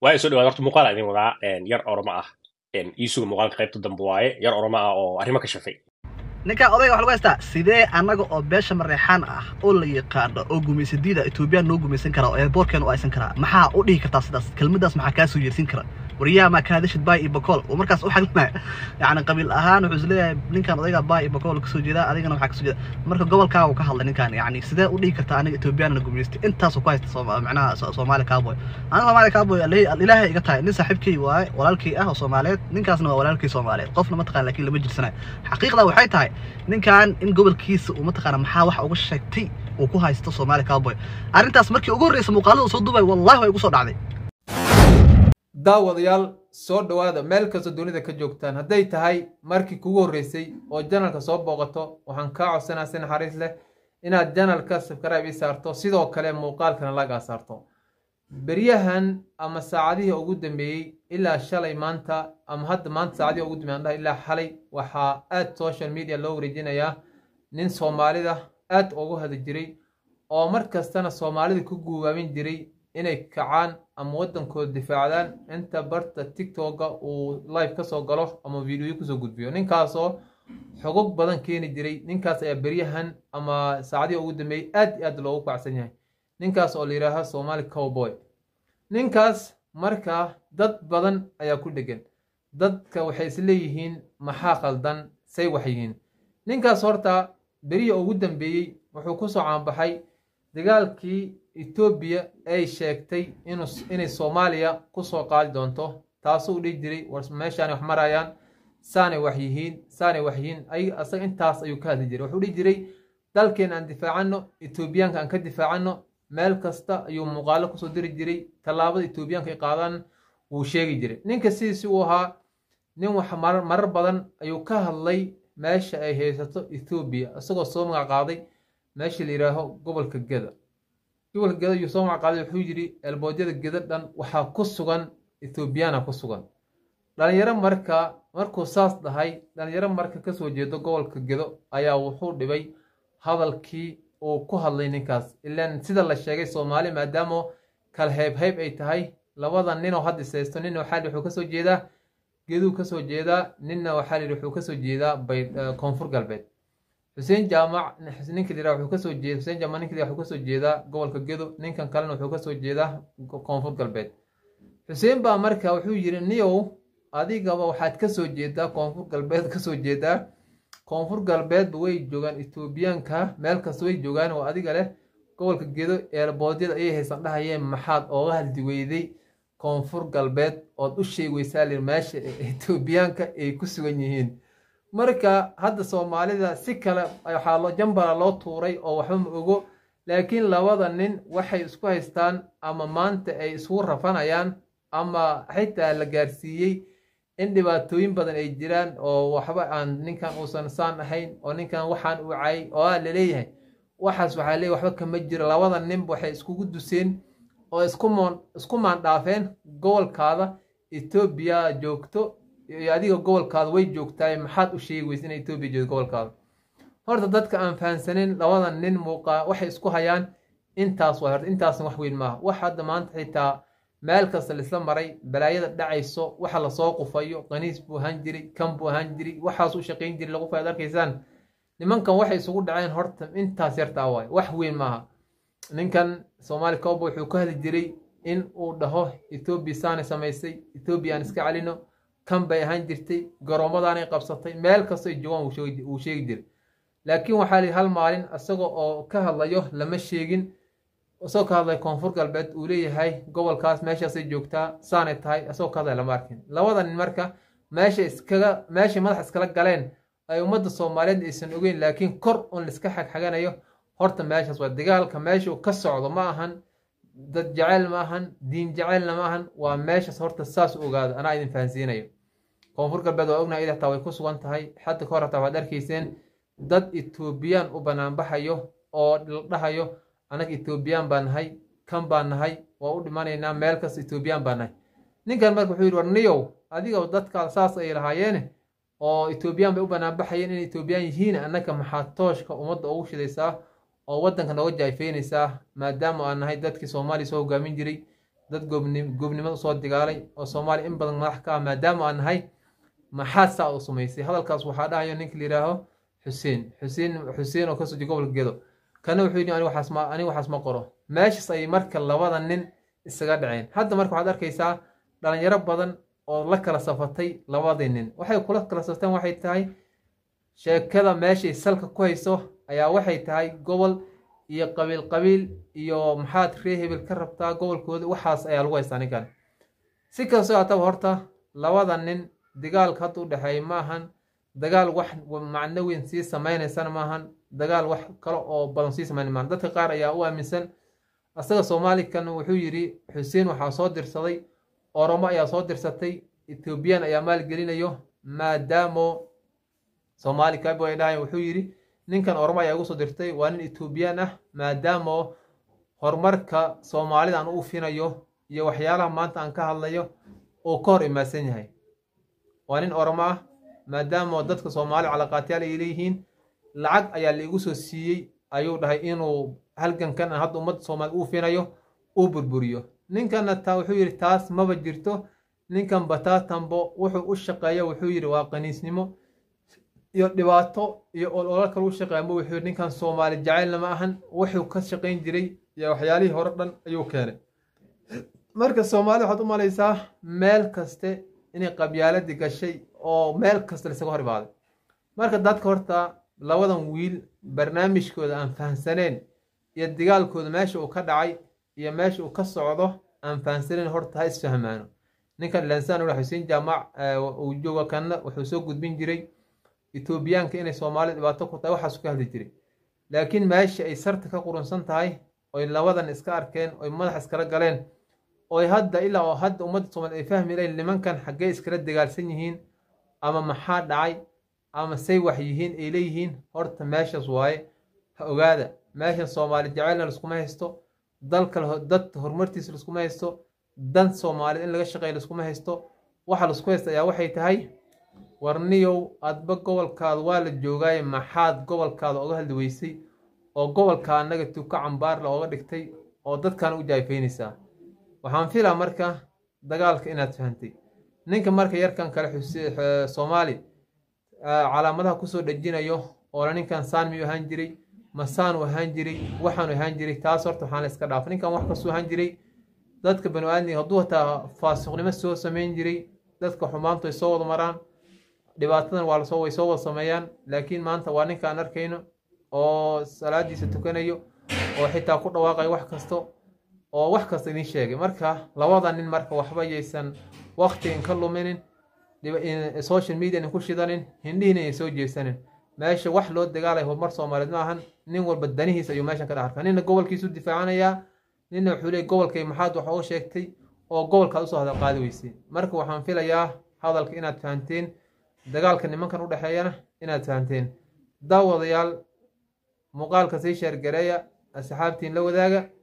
waa soo dhawaad horta muuqaal idin wadaa yar oroma ah iisuga muuqaalka qaybta dambe waaye yar oroma ah oo arrimo ka shafay ninkaa odayga waxa lagu haystaa sidee annaga oo beesha mareexaan ah oo la yaqaano oo gumaysadiida etoobiyaan noo gumaysan karaa oo eerboorkeena u aysan karaa maxaa u dhihi kartaa sidaas kelmaddaas maxaa kaa soo yeersin kara waryaha maa ka hadashid baay iyo bakool oo markaas u xaglinaya yacni qabiil ahaan wuxuu isleeyahay ninkan odayga baay iyo bakool kasoo jeedaa adigana waxaa kasoo jeeda marka gobolkaa uu ka hadlay ninkan yacni sidee u dhihi kartaa aniga etoobiyaan na gumaystay intaasuu ku haysta sooma- macnaha so- soomaali cowboy aniga soomaali cowboy ilaahay iga tahay nin saaxiibkay waaye walaalkay ah oo soomaaliyeed ninkaasna waa walaalkay soomaaliyeed qofna mataqaan laakiin lama jirsanayo xaqiiqda waxay tahay ninkan in gobolkiisa uu mataqaana maxaa wax uga sheegtay uu ku haysto soomaali cowboy arrintaas markii ugu horreysa muuqaalada uu soo duubay wallahi way igu soo dhacday daawadayaal soo dhowaada meel kastoo dunida ka joogtaan hadday tahay markii kugu horreysay oo janalka soo booqato waxaan kaa codsanaa si naxariis leh inaad janalka subscribe ii saarto sidoo kale muuqaalkana lagaa saarto beryahan ama saacadihii ugu dambeeyey ilaa shalay maanta ama hadda maanta saacadihii ugu dambeeyey aan dhahay ilaa xalay waxaa aad social media loo wareejinayaa nin soomaalida aad ugu hada jiray oo mar kastana soomaalida ku guubaamin jiray inay kacaan ama waddankooda difaacdaan inta barta tiktoka uu live kasoo galo ama videoyo kusoo gudbiyo ninkaasoo xogog badan keeni jiray ninkaas ayaa beryahan ama saacadihii ugu dambeeyey aad iyo aad loogu kacsan yahay ninkaas oo la yidhaaha somali cowboy ninkaas markaa dad badan ayaa ku dhegan dadka waxay isleeyihiin maxaa qaldan say wax yihiin ninkaas horta berihii ugu dambeeyey wuxuu kusoo caanbaxay dagaalkii etoobiya ay sheegtay inuu inay soomaaliya kusoo qaadi doonto taasuu dhihi jiray war meeshaanay wax marayaan saanay wax yihiin saanay wax yihiin ay asaga intaas ayuu ka hadli jiray wuxuu dhihi jiray dalkeena aan difaacano etoobiyaanka aan ka difaacano meel kasta ayuu muuqaalo kusoo diri jiray tallaabada etoobiyaanka ay qaadaan wuu sheegi jiray ninka sidiisi uu ahaa nin wax marar marar badan ayuu ka hadlay meesha ay haysato ethoobiya isagoo soo magac qaaday meesha la yidhaaho gobolka geda gobolka geda ayuu soo magac qaaday wuxuu yidhi elboodyada geda dhan waxaa ku sugan ethoobiyaana ku sugan dhalinyaro marka markuu saas dhahay dhalinyaro marka kasoo jeedo gobolka gedo ayaa wuxuu dhibay hadalkii uu ku hadlay ninkaas ilaan sida la sheegay soomaali maadaama kala heybheyb ay tahay labada ninoo hadda isaysto nina waxaa yidhi wuxuu kasoo jeedaa geduu kasoo jeedaa ninna waxaa yidhi wuxuu kasoo jeedaa bay koonfur galbeed xuseen jaamac ninka liraa wuxuu kasoo jeeda xuseen jaamac ninka liraa wuxuu kasoo jeedaa gobolka gedo ninkan kalena wuxuu kasoo jeedaa koonfur galbeed xuseen baa marka wuxuu yidhi niyow adigaba waxaad kasoo jeedaa koonfur galbeed kasoo jeedaa koonfur galbeedba way joogaan etoobiyaanka meel kasta way joogaan oo adiga leh gobolka gedo eerboodyada ayay haysan dhahayeen maxaad ooga hadli weyday koonfur galbeed ood u sheegi weysaa lir meesha etoobiyaanka ay ku sugan yihiin marka hadda soomaalida si kale waxaa loo jambala loo tuuray oo waxba ma ogo laakiin labada nin waxay isku haystaan ama maanta ay isugu rafanayaan ama xitaa la gaarsiiyey in dhibaatooyin badan ay jiraan oo waxba aan ninkan uusan saan ahayn oo ninkan waxaan uu cayay oo aa laleeyahay waxaas waxaa leeyahy waxba kama jiro labada ninba waxay iskugu duseen oo isku moon isku maandhaafeen gobolkaada etoobiya joogto iyo adiga gobolkaada way joogtaay maxaad u sheegi weysa in etoobiya joogto gobolkaada horta dadka aan fahansanin labada nin muuqaa waxay isku hayaan intaas waa horta intaasna wax weyn maaha wax hadda maanta xitaa meel kasta laisla maray balaayada dhacayso waxa lasoo qufayo qaniis buu ahaan jiray kan buu ahaan jiray waxaas u shaqayn jiray lagu faad arkaysaan nimankan waxay isugu dhaceen horta intaas yartaa waay wax weyn maaha ninkan soomaali cowboy wuxuu ka hadli jiray in uu dhaho etoobiya saanay samaysay etoobiya aan iska celino kan bay ahaan jirtay garoomadaanay qabsatay meel kasta ay joogaan wuu sheegi jiray laakiin waxaa lihi hal maalin isaga oo ka hadlayo lama sheegin isagoo ka hadlay koonfur galbeed uu leeyahay gobolkaas meeshaasay joogtaa saanay tahay isagoo ka hadlay lama arkin labada nin marka meesha iskaga meeshay madax iskala galeen ay ummadda soomaaliyeed aysan ogeyn laakiin kor un laiska xagxaganayo horta meeshaas waa dagaalka meesha ka socdo ma ahan dad jaceyl ma ahan diin jaceylna ma ahan waa meeshaas horta saas u ogaado anaa idin fahansiinayo koonfur galbeed waa ognahay id hataa way ku sugan tahay xadda ka hor hataa waxaad arkayseen dad etoobiyaan u banaanbaxayo oo la dhahayo annaga etoobiyaan baa nahay kan baa nahay waa u dhimanaynaa meel kasta etoobiyaan baa nahay ninkan marka wuxuu yidhi war niyow adiga dadkaa saas ay lahaayeene oo etoobiyaan bay u banaanbaxayeen inay etoobiyaan yihiin annaga maxaa tooshka ummadda ugu shidaysaa oo waddanka nooga jaayfeynaysaa maadaama aan nahay dadkii soomaaliya soo hogaamin jiray dad goobni- goobnimada usoo digaalay oo soomaaliya in badan madax ka ah maadaama aan nahay maxaad saa u sumaysay hadalkaas waxaa dhahayo ninka la yidhaaho xuseen xuseen xuseen oo kasoo jeeda gobolka gedo kana wuxuu yidhi aniga waxaas ma aniga waxaas ma qoro meeshaas ayay marka labada nin isaga dhaceen hadda marka waxaad arkaysaa dhalinyaro badan oo la kala safatay labadii nin waxay kula kala safteen waxay tahay sheekada meeshay salka ku hayso ayaa waxay tahay gobol iyo qabiil qabiil iyo maxaad ree hebel ka rabtaa gobolkooda waxaas ayaa lagu haystaa ninkan si kastoo haataba horta labada nin dagaalka hadda u dhexeeya ma ahan dagaal wax macno weyn sii sameynaysana maahan dagaal wax kale oo badan sii sameyn maahan dadka qaar ayaa u aaminsan asaga soomaalikan wuxuu yidhi xuseen waxaa soo dirsaday oromo ayaa soo dirsatay ethoobiyan ayaa maalgelinayo maadaamo soomaali kabo ay dhahayan wuxuu yidhi ninkan oromo ayaa igu soo dirtay waa nin ethoobiyan ah maadaama horumarka soomaalida aan u finayo iyo waxyaalaha maanta aan ka hadlayo uu ka hor imaadsan yahay waa nin oromo ah maadaama dadka soomaali calaqaatyaal ay leeyihiin lacag ayaa laigu soo siiyey ayuu dhahay inuu halgankan hadda ummadda soomaali uu finayo uu burburiyo ninkanna taa wuxuu yidhi taas maba jirto ninkan bataatambo wuxuu u shaqeeya wuxuu yidhi waa qaniisnimo iyo dhibaato iyo ololo kale u shaqeeya ma wuxuu yidhi ninkan soomaali jacaylna ma ahan wuxuu ka shaqayn jiray iyo waxyaalihii hore dhan ayuu keenay marka soomaali waxaad u malaysaa meel kaste inay qabyaaladii gashay oo meel kasta laisaga hor imaaday marka dadka horta labadan wiil barnaamijkooda aan fahamsaneen iyo dagaalkooda meesha uu ka dhacay iyo meesha uu ka socdo aan fahamsaneen horta ha isfahmaano ninkan lansaan ula xuseen jaamac uu jooga kanna wuxuu soo gudbin jiray etoobiyaanka inay soomaali dhibaato ku tahay waxaasu ka hadli jiray laakiin meesha ay sarta ka qurunsan tahay oy labadan iska arkeen oy madax iskala galeen oy hadda ilaa oo hadda ummadda soomaali ay fahmi lahayn nimankan xaggee iskala dagaalsan yihiin ama maxaa dhacay ama say wax yihiin ay leeyihiin horta meeshaas waaye ha ogaada meeshan soomaali jaceylna laskuma haysto dalka dad horumartiisa laskuma haysto dan soomaaliyed in laga shaqeeya laskuma haysto waxa lasku haysta ayaa waxay tahay warniyow adba gobolkaada waa la joogaaye maxaad gobolkaada oga hadli weysay oo gobolka annaga tuka cambaarla ooga dhigtay oo dadkan u jaayfaynaysaa waxaan filaa marka dagaalka inaad fahantay ninka marka yarkan kale soomaali calaamadaha kusoo dhejinayo oola ninkan saan miyuu ahaan jiray masaanu ahaan jiray waxaanu ahaan jiray taas horta waxaan la iska dhaafa ninkan wax kastuu ahaan jiray dadka banu aadmiga hadduu hataa faasiqnimo soo sameyn jiray dadka xumaantu ay soo wada maraan dhibaatadan waa lasoo way soo wada sameeyaan laakiin maanta waa ninkaan arkayno oo salaadiisa tukanayo oo xitaa ku dhawaaqayo wax kasto oo wax kasta idin sheegay marka labada nin marka waxba yaysan waktigan ka luminin social media ku shidanin hindhihiina ay soo jeesanin meesha wax loo dagaalay horumar soomaaliyeed ma ahan nin walba danihiis ayuu meeshan ka dhex arkaa nina gobolkiisu difaacanayaa nina wuxuu leey gobolkay maxaad wax uga sheegtay oo gobolkaad usoo hadal qaadi weysay marka waxaan filayaa hadalka inaad fahanteen dagaalka nimankan u dhexeeyana inaad fahanteen daawadayaal muuqaalka sii sheergareeya asxaabtiin la wadaaga